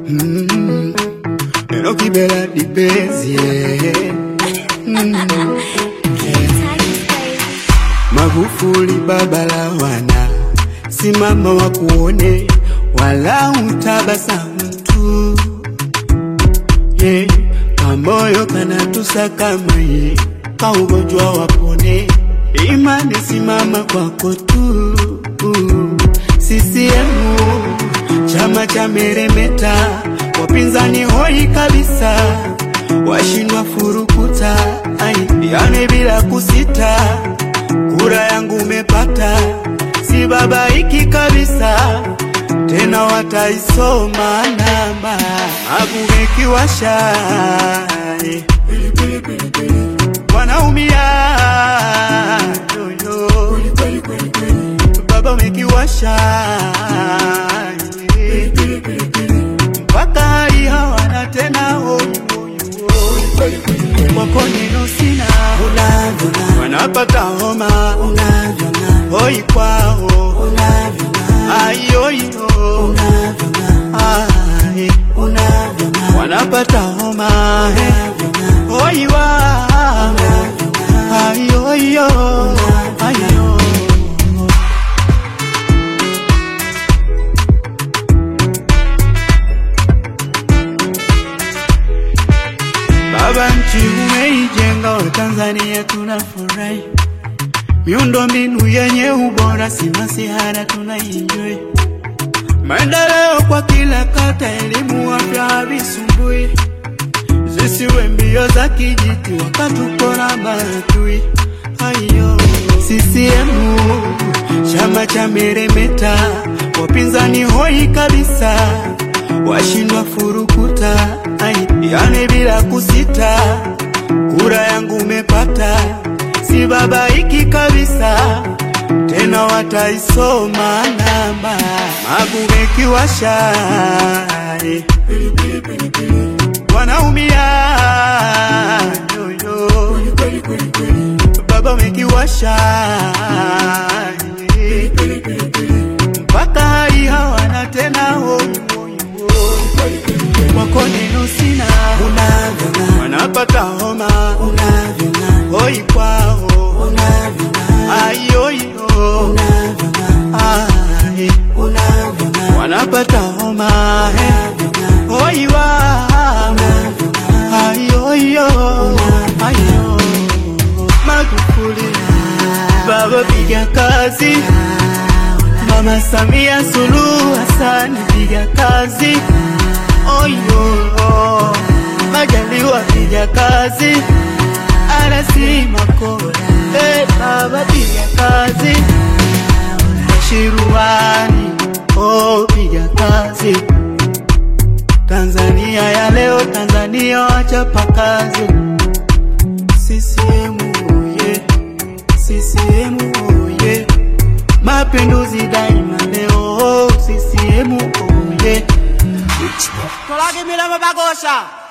Mm. Eno kibela dipezi yeah. Mm. Magufuli baba la wana, simama wakuone, wala utabasamu tu yeah. Kamoyo kanatusakama ye, kaugonjwa wapone, imani simama kwako tu CCM chama cha meremeta, wapinzani hoi kabisa, washindwa furukuta, ai yani bila kusita, kura yangu umepata, si babaiki kabisa, tena wataisoma namba, agumekiwasha wanaumia yoyo baba umekiwasha mpaka hali hawana tena kwako neno sina wanapata homa hoi kwao ayoyo ai wanapata homa hoi wao ayoyo ayo Baba nchi umeijenga, Watanzania tunafurahi, miundo mbinu yenye ubora, si masihara tunaienjoy, maendeleo kwa kila kata, elimu, afya havisumbui, zisiwe mbio za kijiti wakatupora maadui. Ayo CCM chama cha meremeta, wapinzani hoi kabisa, washindwa furukuta, ai yani bila kusita, kura yangu umepata, si babaiki kabisa, tena wataisoma namba, magumekiwasha wanaumia yoyo baba umekiwasha mpaka hali hawana tena kwako neno sina wanapata homa hoi kwao ayoyo ai wanapata homa hoi wao ayoyo ayo Magufuli baba piga kazi Mama Samia Suluhu Hassan piga kazi oyo Majaliwa piga kazi Arasi Makola hey, baba piga kazi Shiruani oh piga kazi Tanzania ya leo Tanzania wachapa kazi CCM oye, CCM oye, mapinduzi daima leo, CCM oye. Tolage milamba bagosha